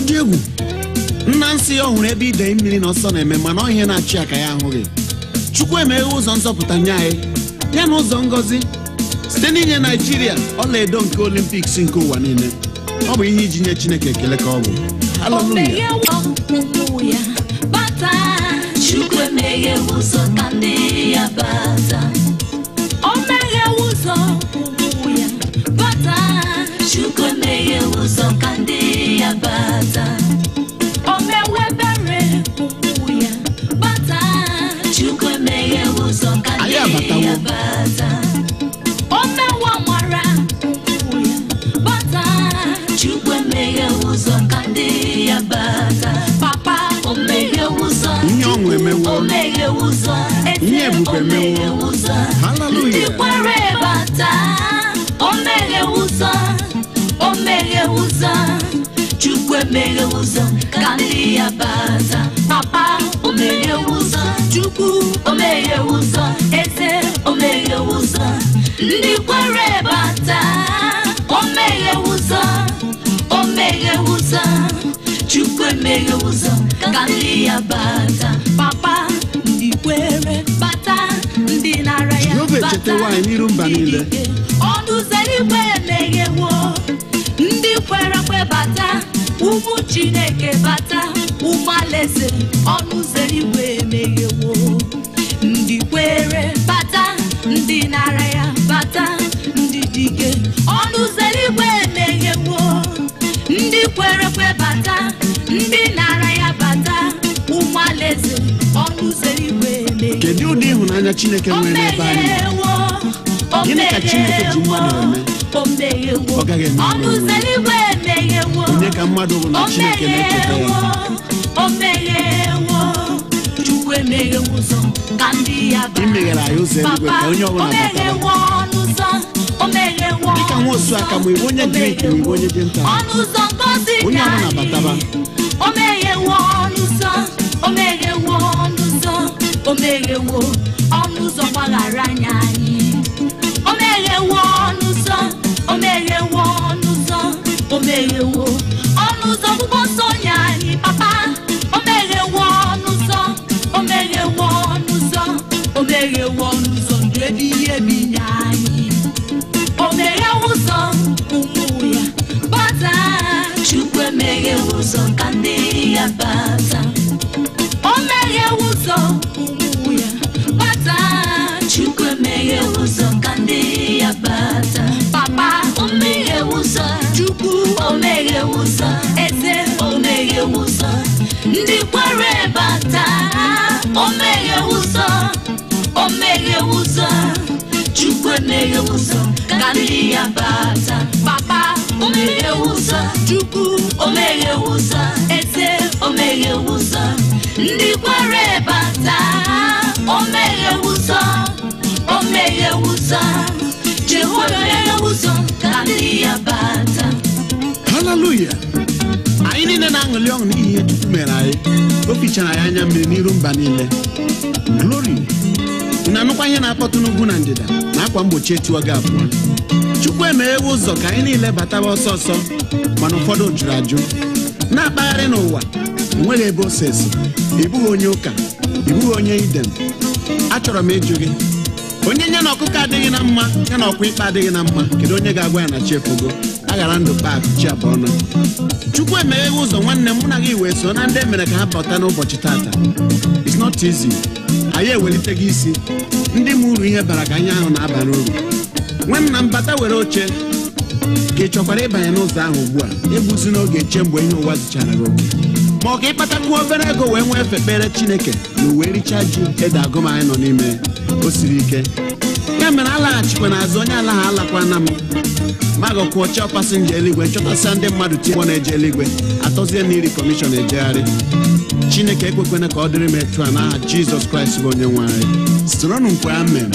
dị egwu nna nsị ya ọ hụrụ ebe idei mmiri na ọsọ na-eme mana ọ ihe na-achị ya ka ya ahụghị chukwu emeghe ụzọ nzọpụta nye anyị ya na ụzọ ngọzi site n'inye naijiria ọlaedo nke olimpiks nke ụwa niile ọ bụ ihe iji nye chineke ekele ka ọ bụ haleluya omeghewo ụmụ ya bata Chukwu emeghe ụzọ ka ndị ya bata omeghewo ụzọ ụmụ ya bata Chukwu emeghe ụzọ ka ndị ya bata omewe ebere ụmụ ya bata Chukwu emeghe ụzọ ka ndị Anyị abatawo. ya bata omewe amara ụmụ ya bata Chukwu emeghe ụzọ ka ndị ya bata papa o meghe ụzọ ihe ọṅụ emewo o meghe ụzọ ihe ebube o meghe emewo ụzọ ndị haleluya kwere bata o meghe ụzọ o meghe ụzọ Chukwu emeghe ụzọ ka ndị ya bata papa o meghe ụzọ Chukwu o meghe ụzọ eze o meghe ụzọ ndị kwere bata o meghe ụzọ o meghe ụzọ Chukwu emeghe ụzọ ka ndị ya bata papa ndị kwere bata ndị nara ya Jehova bata echetewo anyị n'iru mba ndị niile. dike. ọnụ ụzọ eluigwe emeghewo ndị kwere ekwe bata ụmụ chineke bata ụmụ alaeze ọnụ ụzọ eluigwe emeghewo ndị kwere bata ndị nara ya bata ndị dike ọnụ ụzọ eluigwe emeghewo ndị kwere ekwe bata ndị nara ya bata ụmụ alaeze ọnụ ụzọ eluigwe emeghewo kedu ụdị ịhụnanya chineke nwere n'ebe anyị nọ? Gịnị ka Chineke ji mmadụ eme? Ọ gaghị eme ọnụ ụzọ eluigwe emeghewo onye ka mmadụ bụ na chineke na-echeta ya o meghewo chukwu emeghewo ụzọ ka ndị ya Ị meghere anyị ụzọ eluigwe ka onye ọbụla o meghewo ọnụ ụzọ o meghewo Dịka nwa osu aka ma iwu onye dị ike ma iwu onye dị nta ọnụ ụzọ ngozi onye ọbụla anyị. bataba o meghewo ọnụ ụzọ o meghewo ọnụ ụzọ o meghewo ọnụ ụzọ gbaghara anya anyị o meghewo ọnụ ụzọ o meghewo ọnụ ụzọ o meghewo ọnụ ụzọ ọgbụgbọ nsọ nye anyị papa o meghewo ọnụ ụzọ o meghewo ọnụ ụzọ o meghewo ọnụ ụzọ ndụ ebighị ebi nye anyị o meghewo ụzọ ụmụ ya bata Chukwu emeghe ụzọ ka ndị ya bata o meghewo ụzọ ụmụ ya bata Chukwu emeghe ụzọ ka ndị ya bata papa o meghe ụzọ chukwu o meghe ụzọ eze o meghe ụzọ ndị kwere bata o meghe ụzọ o meghe ụzọ Chukwu emeghe ụzọ ka ndị ya bata papa o meghe ụzọ chukwu o meghe ụzọ eze o meghe ụzọ ndị kwere bata o meghe ụzọ o meghe ụzọ Jehova meghe ụzọ ka ndị ya bata haleluya anyị niile na-aṅụli ọṅụ n'ihi ihe chukwu mere anyị o fichara anyị anya mmiri n'iru mba niile glori ị na-anụkwa ihe na-akpọtụ n'ugwu na ndịda na akwa mgbochi etiwa gị abụọ chukwu emeghewe ụzọ ka anyị niile bataba ọsọ ọsọ mana ụfọdụ jụrụ ajụ na-akpagharị n'ụwa enweghị ebe ose esi ị bụghị onye ụka ị bụghị onye idem achọrọ m ịjụ gị onye nye na ọkụkọ adịghị na mma ya na ọkwa ikpe adịghị na mma kedu onye ga-agwa ya na chi efogo aghara ndụ pak chi abụọ na chukwu emegheghị ụzọ nwanne m mụ na gị wee so na ndị emere ka ha bata n'ụbọchị tata it's not easy anyị ewelite gị isi ndị ma uru ihe bara ka anyị ahụ na-aba n'uru nwanna m bata were oche ka ị chọkwara ịbanye n'ụzọ ahụ ugbu a egbuzi n'oge che mgbe ihe ụwa zichara gị oke ma ọ ka ịkpatakwuo obere ego wee nwee efe kpere chineke na uwe richa ji ede agụmanyị nọ n'ime o siri ike ya mere alaghachikwa n'azụ onye ala ha alakwana m ma gọkwuo chọọ pasinja eluigwe chọtasịa ndị mmadụ tie ụgbọ na-eje eluigwe atọzie na iri kọmishọn ejegharị chineke ekwekwana ka ọ dịrị m etu a n'aha jizọs kraịst bụ onye nwe anyị soronụ mkwe amen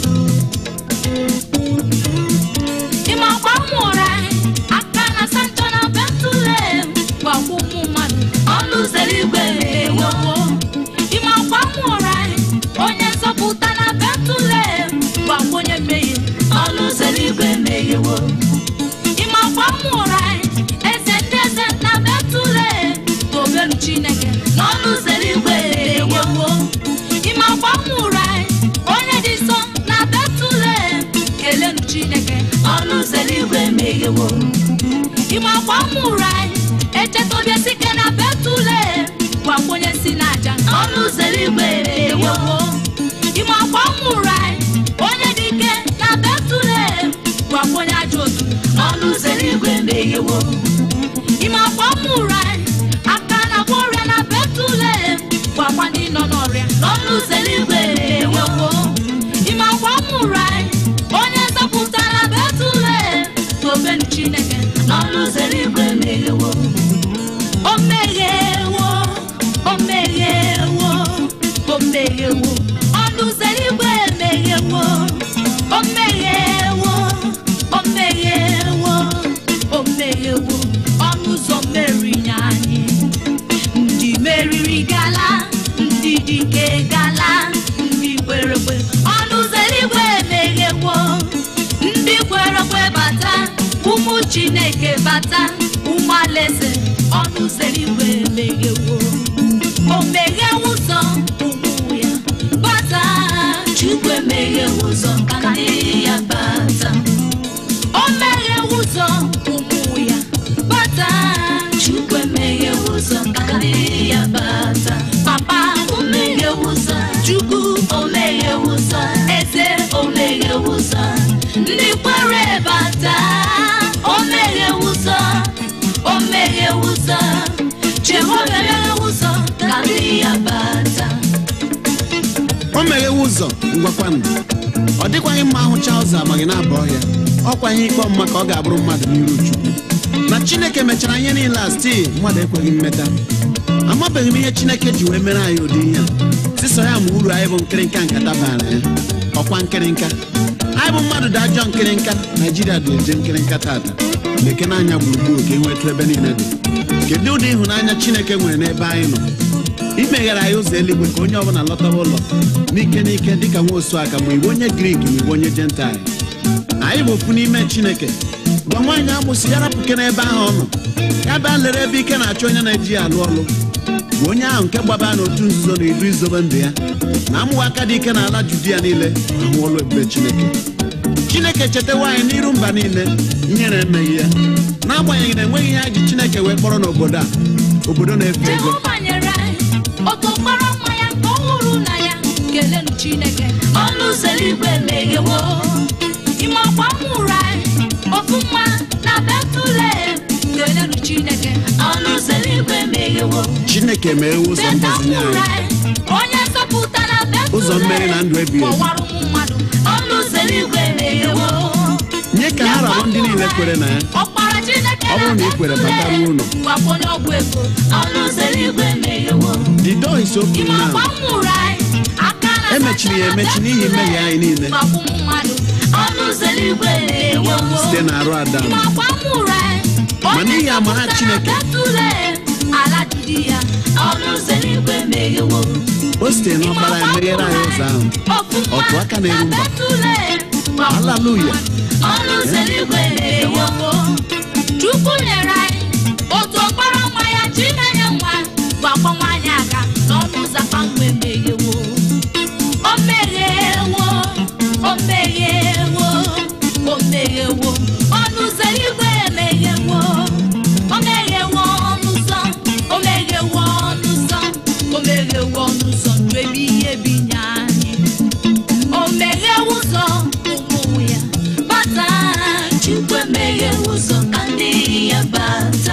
ịmakwa nwụrụ anyị aka na sancho na betulem gwagwa ụmụ mmadụ ọnụ ụzọ eluigwe meghewo ịmakwa nwụrụ anyị onye nzọpụta na betulem gwagwa onye mmehie ọnụ ụzọ eluigwe meghewo ịmakwa nwụrụ anyị eze ndị eze na betulem chineke n'ọnụ ụzọ eluigwe meghewo ime akwa nwụrụ anyị onye dị nsọ na betulem kelenu chineke ọnụ ụzọ eluigwe meghewo ime akwa nwụrụ anyị echeta obi sike na betulem gwakwa onye si n'aja ọnụ ụzọ eluigwe meghewo ewo ime akwa nwụrụ anyị onye dị ike na betulem gwakwa onye ajọ otu ọnụ ụzọ eluigwe meghewo ime akwa nwụrụ anyị aka na agwọ ọrịa na betulem gwakwa ndị nọ n'ọrịa ọnụ ụzọ eluigwe meghewo ewo ime akwa nwụrụ anyị onye nzọpụta na betulem tobenu chineke ọnụ ụzọ eluigwe meghewo o meghewo o meghewo o meghewo ọnụ ụzọ eluigwe emeghewo o meghewo o meghewo o meghewo ọnụ ụzọ mmeri nye anyị ndị meriri gala ndị dike gala ndị kwere ekwe ọnụ ụzọ eluigwe emeghewo ndị kwere ekwe bata ụmụ chineke bata ụmụ alaeze ọnụ ụzọ eluigwe emeghewo o meghewo ụzọ ụmụ ya bata chukwu emeghewo ụzọ ka ndị ya bata o meghewo ụzọ ụmụ ya bata chukwu emeghewo ụzọ ka ndị ya bata papa o meghewo ụzọ chukwu o meghewo ụzọ eze o meghewo ụzọ ndị kwere bata o meghewo ụzọ o meghewo ụzọ jehova emeghewo ụzọ ka ndị ya bata o meghewe ụzọ ngwakwanụ ọ dịkwaghị mma ahụcha ụzọ amaghị na-aba ọhịa ọkwa ihe ikpe ọmụma ka ọ ga-abụrụ mmadụ n'iru chukwu na chineke mechara ihe niile a stii mmadụ ekweghị mmeta amabeghị m ihe chineke ji wee mere anyị ụdị ihe a sịsọ ya ma uru anyị bụ nkịrịnka nkata bara ya ọkwa nkịrịnka anyị bụ mmadụ dị ajọ nkịrịnka naijiria dị eje nkịrịnka tata lekene anya gburugburu ka enwetụ ebe niile dị kedu ụdị ịhụnanya chineke nwere n'ebe anyị nọ imeghere anyị ụzọ eluigwe ka onye ọbụla lọtaba ụlọ n'ike n'ike dịka nwa osu aka ma igbe onye grik ma igbe onye jentil anyị bụ ofu n'ime chineke gwa nwaanyị agbụsị ya rapụke n'ebe ahụ ọ nọ ya bịa lere ebe ike na-achọ onye na-eji ya alụ ọlụ bụ onye ahụ nke gbaba n'otu nzuzo na idu izobe ndụ ya na amụwa aka dị ike n'ala judia niile ahụ ọlụ ebube chineke chineke chetawa anyị n'iru mba niile ihere emeghị ya n'agbanyeghị na enweghị ihe anyị ji chineke wee kpọrọ n'obodo a obodo na-efu ego jehova nyere anyị otu ọkpara nwa ya nke ọ hụrụ na ya kelenu chineke ọnụ ụzọ eluigwe meghewo ime ọkwa nwụrụ anyị ofu nwa na betulem kelenu chineke ọnụ ụzọ eluigwe meghewo chineke mee ụzọ beta ngozi nye nwụrụ anyị anyị onye nzọpụta na betulem Ụzọ mmeri na ndụ ebighị ebi. kpọwara ụmụ mmadụ ọnụ ụzọ eluigwe meghewo nye ka ha rabụ ndị niile kwere na ya ọkpara chineke Ọ bụrụ na ị kwere, batara ụlọ. gwakwa onye ọgwụ ego ọnụ ụzọ eluigwe meghewo the door is open ime ọkwa now nwụrụ anyị aka na emechiri ya emechi n'ihi mmehie anyị niile gwakwa ụmụ mmadụ ọnụ ụzọ eluigwe meghewo site na arụ adam ime ọkwa nwụrụ anyị Ma n'ihi amara Chineke. betulem ala judi ya ọnụ ụzọ eluigwe meghewo o site n'ọkpara ya meghere anyị ụzọ ahụ Otu aka na-eru mba. haleluya ọnụ ụzọ eluigwe meghewo chukwu nyere anyị otu ọkpara nwa ya chinenye nwa gwakwa nwaanyị aga n'ọnụ ụzọ kpamgbe meghewo o meghewo o meghewo o meghewo ọnụ ụzọ eluigwe emeghewo o meghewo ọnụ ụzọ o meghewo ọnụ ụzọ o meghewo ọnụ ụzọ ndụ ebighị ebi nye anyị o meghewo ụzọ ụmụ ya bata chukwu emeghewo ụzọ ka ndị ya bata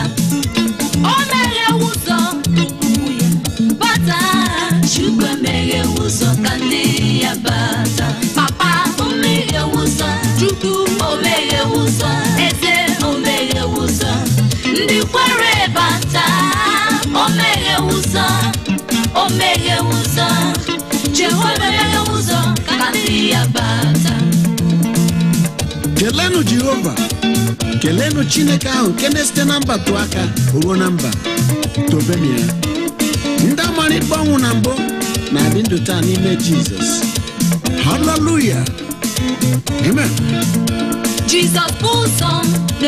o meghewo ụzọ ụmụ ya bata chukwu emeghewo ụzọ ka ndị ya bata papa o meghewo ụzọ chukwu o meghewo ụzọ eze o meghewo ụzọ ndị kwere bata o meghewo ụzọ o meghewo ụzọ jehova emeghewo ụzọ ka ndị ya bata kelenu jehova kelenu chineke ahụ nke na-esite na mba tụọ aka ruo na mba tobenu ya ndị amara ikpe ọnwụ na mbụ na-adị ndụ taa n'ime jizọs haleluya amen jizọs bụ ụzọ